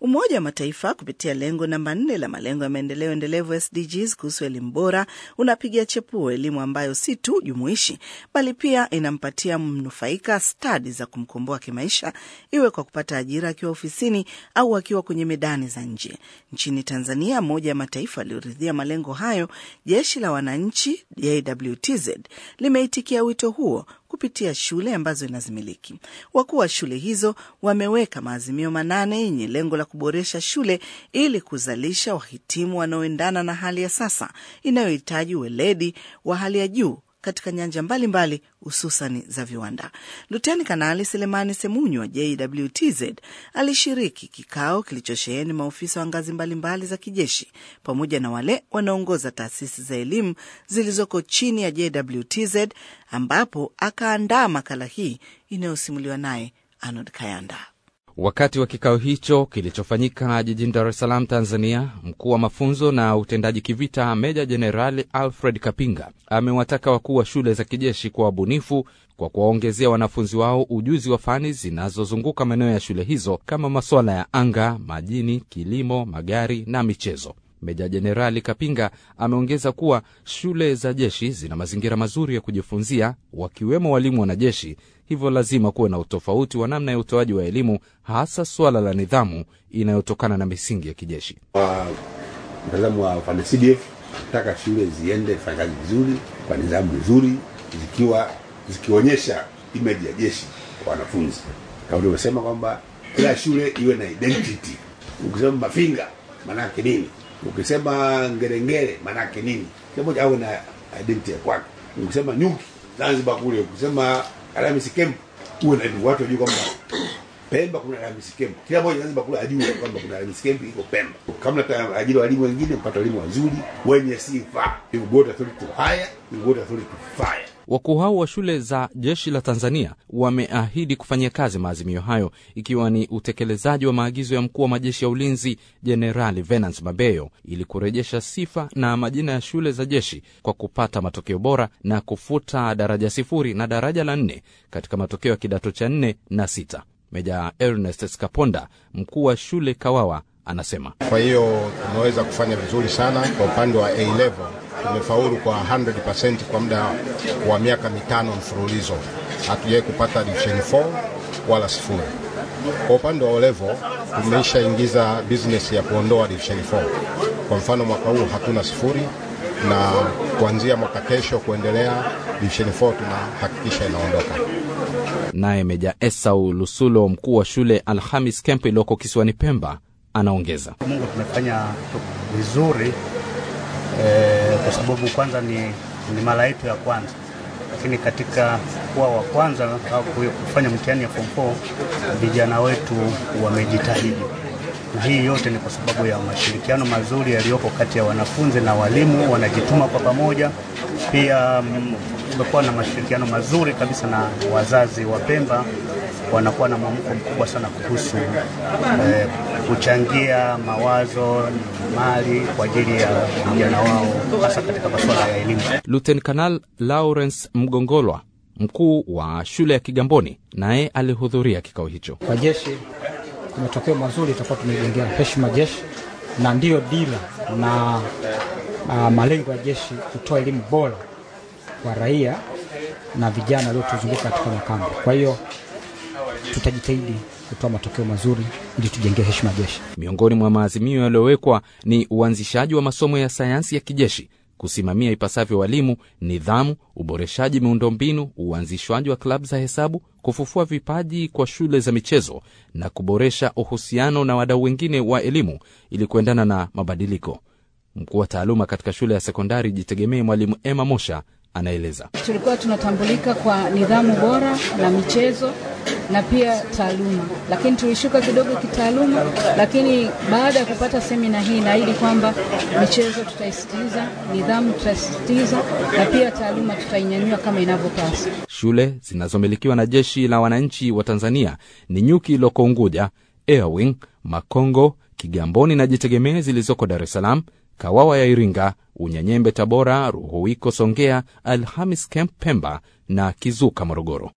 Umoja wa Mataifa kupitia lengo namba nne la malengo ya maendeleo endelevu SDGs kuhusu elimu bora unapiga chepuo elimu ambayo si tu jumuishi bali pia inampatia mnufaika stadi za kumkomboa kimaisha, iwe kwa kupata ajira akiwa ofisini au akiwa kwenye medani za nje. Nchini Tanzania, moja ya mataifa yaliyoridhia malengo hayo, jeshi la wananchi JWTZ limeitikia wito huo kupitia shule ambazo inazimiliki. Wakuu wa shule hizo wameweka maazimio manane yenye lengo la kuboresha shule ili kuzalisha wahitimu wanaoendana na hali ya sasa inayohitaji weledi wa hali ya juu katika nyanja mbalimbali hususani za viwanda. Luteni Kanali Selemani Semunyu wa JWTZ alishiriki kikao kilichosheheni maofisa wa ngazi mbalimbali za kijeshi pamoja na wale wanaongoza taasisi za elimu zilizoko chini ya JWTZ, ambapo akaandaa makala hii inayosimuliwa naye Arnold Kayanda. Wakati wa kikao hicho kilichofanyika jijini Dar es Salaam, Tanzania, mkuu wa mafunzo na utendaji kivita Meja Jenerali Alfred Kapinga amewataka wakuu wa shule za kijeshi kuwa wabunifu kwa kuwaongezea wanafunzi wao ujuzi wa fani zinazozunguka maeneo ya shule hizo kama masuala ya anga, majini, kilimo, magari na michezo. Meja Jenerali Kapinga ameongeza kuwa shule za jeshi zina mazingira mazuri ya kujifunzia, wakiwemo walimu wanajeshi, hivyo lazima kuwe na utofauti wa namna ya utoaji wa elimu, hasa suala la nidhamu inayotokana na misingi ya kijeshi. Kwa mtazamo wa upande CDF, nataka shule ziende fanya kazi vizuri kwa nidhamu nzuri, zikiwa zikionyesha image ya jeshi kwa wanafunzi, kama ulivyosema kwamba kila shule iwe na identity. Ukisema Mafinga maanake nini? Ukisema Ngerengere maanake nini? Kila moja awe na identity ya kwake. Ukisema Nyuki Zanzibar kule, ukisema Alhamisi Camp uwe na watu wajue kwamba Pemba kuna Alhamisi Camp. Kila mmoja Zanzibar kule ajue kwamba kuna Alhamisi Camp iko Pemba. Kama nataka ajira walimu wengine, mpata walimu wazuri wenye sifa. You go to authority to hire, you go to authority to fire. Wakuu hao wa shule za jeshi la Tanzania wameahidi kufanyia kazi maazimio hayo ikiwa ni utekelezaji wa maagizo ya mkuu wa majeshi ya ulinzi Jenerali Venance Mabeyo ili kurejesha sifa na majina ya shule za jeshi kwa kupata matokeo bora na kufuta daraja sifuri na daraja la nne katika matokeo ya kidato cha nne na sita. Meja Ernest Skaponda, mkuu wa shule Kawawa, anasema kwa hiyo tumeweza kufanya vizuri sana kwa upande wa A level tumefaulu kwa 100% kwa muda wa miaka mitano mfululizo, hatujawahi kupata division 4 wala sifuri. Kwa upande wa O level tumeshaingiza business ya kuondoa division 4. Kwa mfano mwaka huu hatuna sifuri, na kuanzia mwaka kesho kuendelea division 4 tunahakikisha inaondoka. Naye Meja Esau Lusulo, mkuu wa shule Alhamis Camp iliyoko kisiwani Pemba, anaongeza Mungu tumefanya vizuri eh, kwa sababu kwanza ni, ni mara yetu ya kwanza, lakini katika kuwa wa kwanza au kufanya mtihani ya form 4 vijana wetu wamejitahidi, na hii yote ni kwa sababu ya mashirikiano mazuri yaliyoko kati ya wanafunzi na walimu, wanajituma kwa pamoja. Pia kumekuwa na mashirikiano mazuri kabisa na wazazi wa Pemba, wanakuwa na mwamko mkubwa sana kuhusu eh, kuchangia mawazo mali kwa ajili ya vijana wao hasa katika masuala ya elimu. Luten Kanal Lawrence Mgongolwa, mkuu wa shule ya Kigamboni, naye alihudhuria kikao hicho. Kwa jeshi matokeo mazuri, itakuwa tumejengea heshima jeshi, na ndiyo dira na uh, malengo ya jeshi kutoa elimu bora kwa raia na vijana waliotuzunguka katika makambi. Kwa hiyo tutajitahidi kutoa matokeo mazuri ili tujengee heshima jeshi. Miongoni mwa maazimio yaliyowekwa ni uanzishaji wa masomo ya sayansi ya kijeshi, kusimamia ipasavyo walimu, nidhamu, uboreshaji miundombinu, uanzishwaji wa klabu za hesabu, kufufua vipaji kwa shule za michezo na kuboresha uhusiano na wadau wengine wa elimu ili kuendana na mabadiliko. Mkuu wa taaluma katika shule ya sekondari Jitegemee, Mwalimu Emma Mosha anaeleza. Tulikuwa tunatambulika kwa nidhamu bora na michezo na pia taaluma, lakini tulishuka kidogo kitaaluma. Lakini baada ya kupata semina hii, naahidi kwamba michezo tutaisitiza, nidhamu tutaisitiza, na pia taaluma tutainyanyua kama inavyopaswa. Shule zinazomilikiwa na jeshi la wananchi wa Tanzania ni Nyuki iliyoko Unguja, Airwing, Makongo, Kigamboni na Jitegemee zilizoko Dar es Salaam, Kawawa ya Iringa, Unyanyembe Tabora, Ruhuwiko Songea, Alhamis Camp Pemba na Kizuka Morogoro.